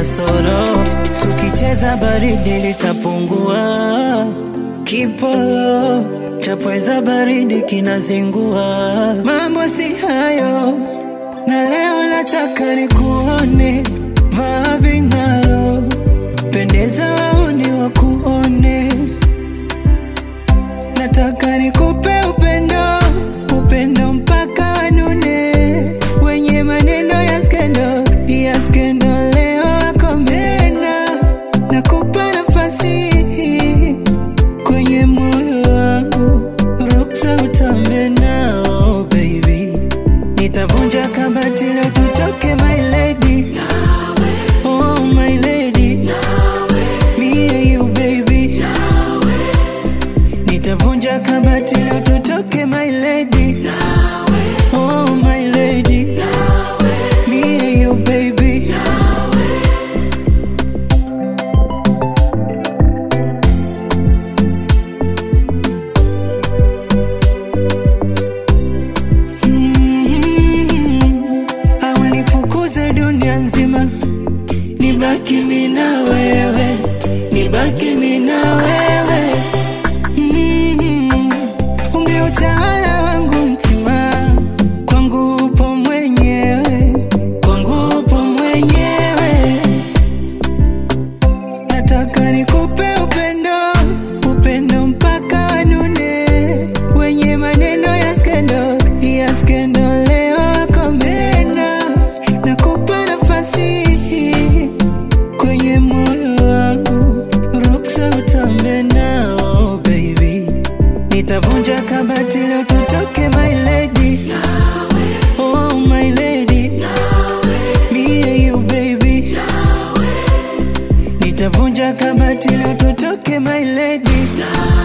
kasoro, tukicheza baridi litapungua. Kipolo chapweza baridi kinazingua, mambo si hayo, na leo nataka nikuone, vaa ving'aro, pendeza wauni wakuone, nataka nikupe upendo, upendo mpaka wanune, wenye maneno ya skendo, ya skendo leo wakomena, nakupa nafasi kwenye moyo wangu, ruksa utambe nao baby, nitavunja kabati leo tutoke my lady, oh my lady, me and you baby, nitavunja kabati leo tutoke my lady, oh my lady, me and you baby. Mm, au nifukuze dunia nzima, nibaki mimi na wewe, nibaki mimi na wewe. Mm, ungeutawala wangu mtima, kwangu upo mwenyewe, kwangu upo mwenyewe. Nataka nikupe upendo, upendo mpaka wanune, wenye maneno ya skendo, ya skendo leo wakomena. Nakupa nafasi kwenye moyo wangu, ruksa utambe nao baby, nitavunja kabati leo tutoke my lady, oh my lady, me and you baby nitavunja kabati leo tutoke my lady